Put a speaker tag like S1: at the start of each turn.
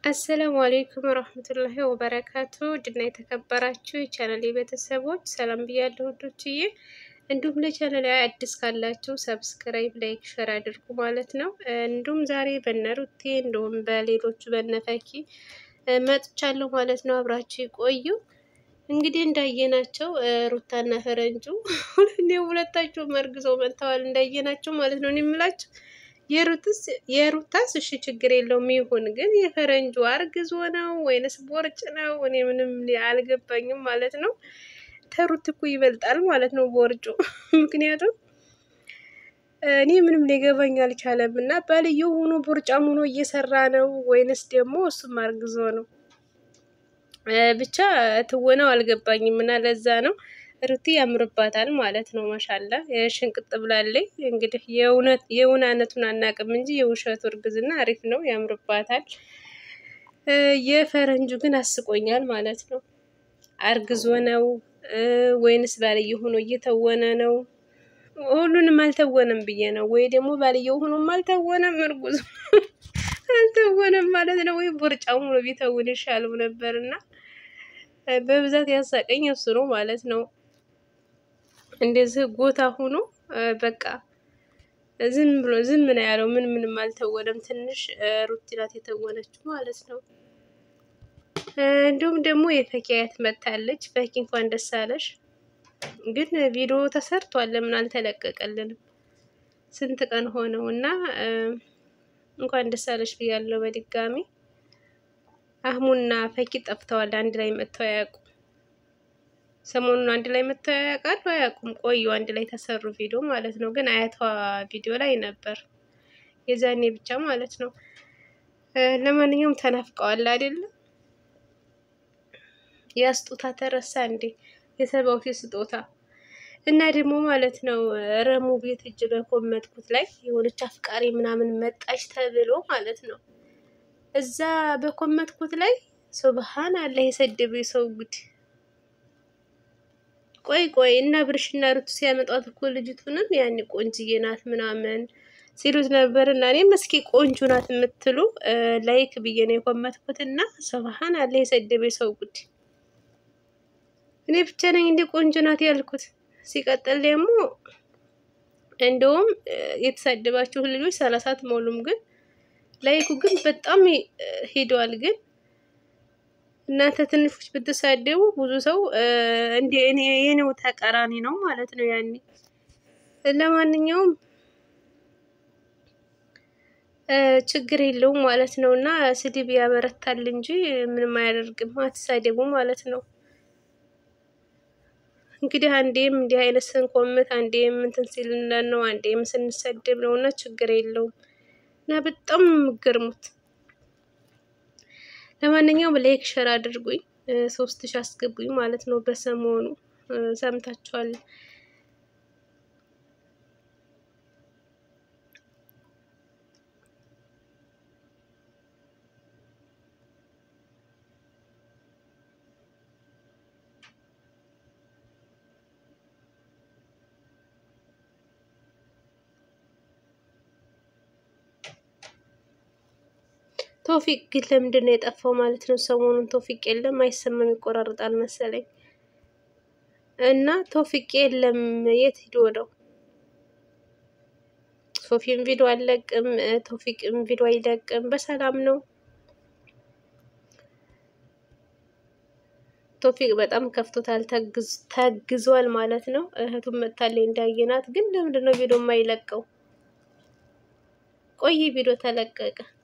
S1: አሰላሙ አሌይኩም ወረህመቱላሂ ወበረካቱ ድና የተከበራችሁ የቻናሌ ቤተሰቦች ሰላም ብያለሁ ውዶችዬ። እንዲሁም ለቻናል አዲስ ካላችሁ ሰብስክራይብ፣ ላይክ፣ ሸር አድርጉ ማለት ነው። እንዲሁም ዛሬ በነሩቴ እንዲሁም በሌሎቹ በነፈኪ መጥቻለሁ ማለት ነው። አብራችሁ ይቆዩ። እንግዲህ እንዳየናቸው ሩታና ፈረንጁ ሁለታቸው መርግዘው መጥተዋል። እንዳየናቸው ማለት ነው የምላቸው የሩታስ እሺ ችግር የለውም ይሁን፣ ግን የፈረንጁ አርግዞ ነው ወይንስ ቦርጭ ነው? እኔ ምንም አልገባኝም ማለት ነው። ተሩት እኮ ይበልጣል ማለት ነው ቦርጩ። ምክንያቱም እኔ ምንም ሊገባኝ አልቻለም። እና ባልየው ሆኖ ቦርጫም ሆኖ እየሰራ ነው ወይንስ ደግሞ እሱም አርግዞ ነው? ብቻ ትወናው አልገባኝም እና ለዛ ነው ሩቲ ያምርባታል ማለት ነው። ማሻላ ሽንቅጥ ብላለች። እንግዲህ የእውነቱን አናቅም እንጂ የውሸቱ እርግዝና አሪፍ ነው፣ ያምርባታል። የፈረንጁ ግን አስቆኛል ማለት ነው። አርግዞ ነው ወይንስ ባልየ ሆኖ እየተወነ ነው? ሁሉንም አልተወነም ብዬ ነው። ወይ ደግሞ ባልየው ሆኖም አልተወነም፣ እርጉዝ አልተወነም ማለት ነው። ወይ ቦርጫም ሆኖ ቢተውን ይሻለው ነበር እና በብዛት ያሳቀኝ እሱ ነው ማለት ነው። እንደዚህ ጎታ ሆኖ በቃ ዝም ብሎ ዝም ነው ያለው። ምን ምንም አልተወነም። ትንሽ ሩቲ ናት የተወነችው ማለት ነው። እንዲሁም ደግሞ የፈኪያት መታለች። ፈኪ እንኳን ደስ አለሽ። ግን ቪዲዮ ተሰርቷል፣ ለምን አልተለቀቀልንም? ስንት ቀን ሆነው እና እንኳን ደስ አለሽ ብያለሁ በድጋሚ። አህሙና ፈኪ ጠፍተዋል። አንድ ላይ መጥተው አያውቁም። ሰሞኑን አንድ ላይ መጥተው ያውቃሉ አያውቁም? ቆዩ አንድ ላይ ተሰሩ ቪዲዮ ማለት ነው። ግን አያቷ ቪዲዮ ላይ ነበር የዛኔ ብቻ ማለት ነው። ለማንኛውም ተናፍቀዋል አይደለም? ያ ስጦታ ተረሳ እንዴ? የሰባው ስጦታ እና ደግሞ ማለት ነው ረሙ ቤት እጅ በኮመትኩት ላይ የሆነች አፍቃሪ ምናምን መጣች ተብሎ ማለት ነው እዛ በኮመትኩት ላይ ሱብሃን አላህ የሰደበ ሰው ጉድ ቆይ ቆይ እና ብርሽና ሩቱ ሲያመጣት እኮ ልጅቱንም ያን ቆንጅዬ ናት ምናምን ሲሉት ነበር። እና እኔም እስኪ ቆንጆ ናት የምትሉ ላይክ ብዬ ነው የኮመትኩት። እና ሱብሃን አላህ የሰደበ ሰው ጉድ። እኔ ብቻ ነኝ እንደ ቆንጆ ናት ያልኩት። ሲቀጥል ደግሞ እንደውም የተሳደባችሁ ልጆች ሰላሳ አትሞሉም፣ ግን ላይኩ ግን በጣም ሄደዋል ግን እናንተ ትንሾች ብትሳደቡ ብዙ ሰው እንደ እኔ የኔው ተቃራኒ ነው ማለት ነው። ያኔ ለማንኛውም ችግር የለውም ማለት ነው። እና ስድብ ያበረታል እንጂ ምንም አያደርግም። አትሳደቡ ማለት ነው። እንግዲህ አንዴም እንዲህ አይነት ስንኮምት፣ አንዴም እንትን ሲል ነው፣ አንዴም ስንሰደብ ነው። እና ችግር የለውም እና በጣም የምገርሙት ለማንኛውም ላይክ ሸር አድርጉኝ፣ ሶስት ሺ አስገቡኝ ማለት ነው። በሰሞኑ ሰምታችኋል። ቶፊቅ ግን ለምንድን ነው የጠፋው ማለት ነው? ሰሞኑን ቶፊቅ የለም፣ አይሰማም፣ ይቆራርጣል መሰለኝ። እና ቶፊቅ የለም፣ የት ሂዶ ነው? ሶፊም ቪዲዮ አልለቅም፣ ቶፊቅም ቪዲዮ አይለቅም። በሰላም ነው። ቶፊቅ በጣም ከፍቶታል፣ ተግዟል ማለት ነው። እህቱም መታለች እንዳየናት። ግን ለምንድን ነው ቪዲዮ የማይለቀው? ቆይ ቪዲዮ ተለቀቀ